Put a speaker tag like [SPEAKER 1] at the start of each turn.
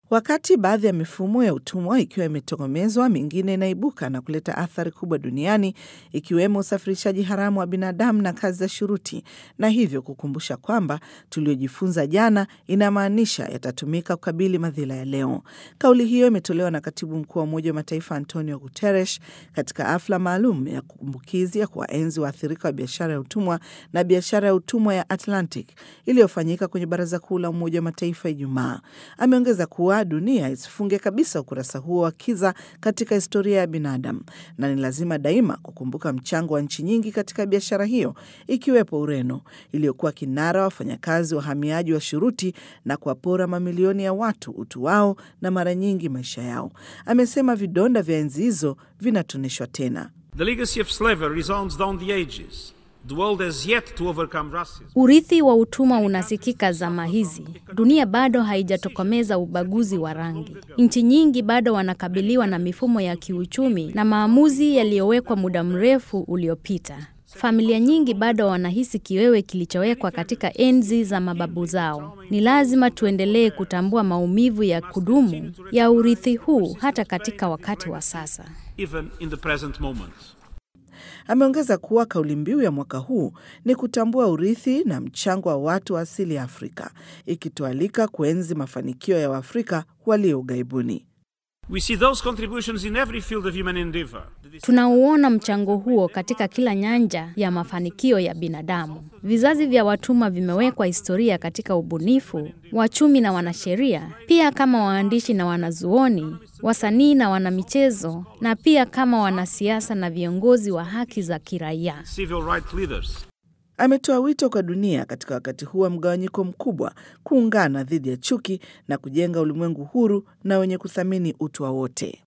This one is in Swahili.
[SPEAKER 1] Wakati baadhi ya mifumo ya utumwa ikiwa imetokomezwa, mingine inaibuka na kuleta athari kubwa duniani, ikiwemo usafirishaji haramu wa binadamu na kazi za shuruti, na hivyo kukumbusha kwamba tuliojifunza jana inamaanisha yatatumika kukabili madhila ya leo. Kauli hiyo imetolewa na katibu mkuu wa Umoja wa Mataifa Antonio Guterres katika hafla maalum ya kumbukizi ya kuwaenzi waathirika wa biashara ya utumwa na biashara ya utumwa ya Atlantic iliyofanyika kwenye Baraza Kuu la Umoja wa Mataifa Ijumaa. Ameongeza kuwa dunia isifunge kabisa ukurasa huo wa kiza katika historia ya binadamu, na ni lazima daima kukumbuka mchango wa nchi nyingi katika biashara hiyo, ikiwepo Ureno iliyokuwa kinara wafanyakazi wahamiaji wa shuruti na kuwapora mamilioni ya watu utu wao na mara nyingi maisha yao. Amesema vidonda vya enzi hizo vinatoneshwa tena.
[SPEAKER 2] The legacy of slavery resounds down the ages. The world has yet to overcome racism.
[SPEAKER 3] Urithi wa utumwa unasikika zama hizi. Dunia bado haijatokomeza ubaguzi wa rangi. Nchi nyingi bado wanakabiliwa na mifumo ya kiuchumi na maamuzi yaliyowekwa muda mrefu uliopita. Familia nyingi bado wanahisi kiwewe kilichowekwa katika enzi za mababu zao. Ni lazima tuendelee kutambua maumivu ya kudumu ya urithi huu hata katika wakati wa sasa.
[SPEAKER 2] Even in the present moment.
[SPEAKER 1] Ameongeza kuwa kauli mbiu ya mwaka huu ni kutambua urithi na mchango wa watu wa asili ya Afrika, ikitualika kuenzi mafanikio ya Waafrika walio ughaibuni.
[SPEAKER 2] We see those contributions in every field of human endeavor.
[SPEAKER 3] Tunauona mchango huo katika kila nyanja ya mafanikio ya binadamu. Vizazi vya watumwa vimewekwa historia katika ubunifu, wachumi na wanasheria, pia kama waandishi na wanazuoni, wasanii na wanamichezo, na pia kama wanasiasa na viongozi wa haki za kiraia.
[SPEAKER 2] Civil rights leaders.
[SPEAKER 1] Ametoa wito kwa dunia katika wakati huu wa mgawanyiko mkubwa kuungana dhidi ya chuki na kujenga ulimwengu huru na wenye kuthamini utu wa wote.